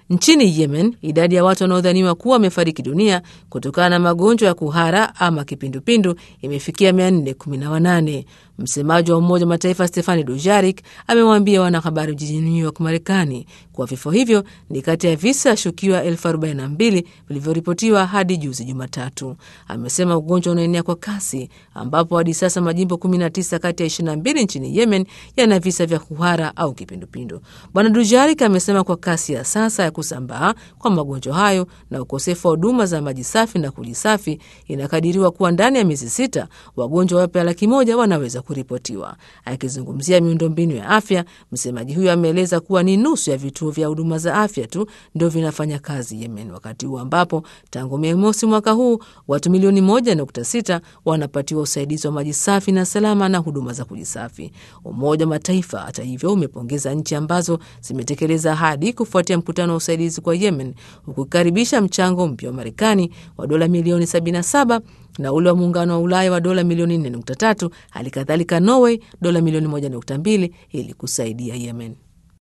Nchini Yemen, idadi ya watu wanaodhaniwa kuwa wamefariki dunia kutokana na magonjwa ya kuhara ama kipindupindu imefikia 418. Msemaji wa Umoja wa Mataifa Stefani Dujarik amewaambia wanahabari jijini New York, Marekani, kuwa vifo hivyo ni kati ya visa shukiwa elfu arobaini na mbili vilivyoripotiwa hadi juzi Jumatatu. Amesema ugonjwa unaenea kwa kasi, ambapo hadi sasa majimbo 19 kati ya 22 nchini Yemen yana visa vya kuhara au kipindupindu. Bwana Dujarik amesema kwa kasi ya sasa ya kusambaa kwa magonjwa hayo na ukosefu wa huduma za maji safi na kujisafi, inakadiriwa kuwa ndani ya miezi sita wagonjwa wapya laki moja wanaweza kuripotiwa. Akizungumzia miundombinu ya afya, msemaji huyo ameeleza kuwa ni nusu ya vituo vya huduma za afya tu ndio vinafanya kazi Yemen, wakati huu ambapo tangu Mei mosi mwaka huu watu milioni moja nukta sita wanapatiwa usaidizi wa maji safi na salama na huduma za kujisafi. Umoja wa Mataifa hata hivyo umepongeza nchi ambazo zimetekeleza ahadi kufuatia mkutano wa usaidizi kwa Yemen, hukukaribisha mchango mpya wa Marekani wa dola milioni 77 na ule wa muungano wa Ulaya wa dola milioni 4.3, hali kadhalika Norway dola milioni 1.2 ili kusaidia Yemen.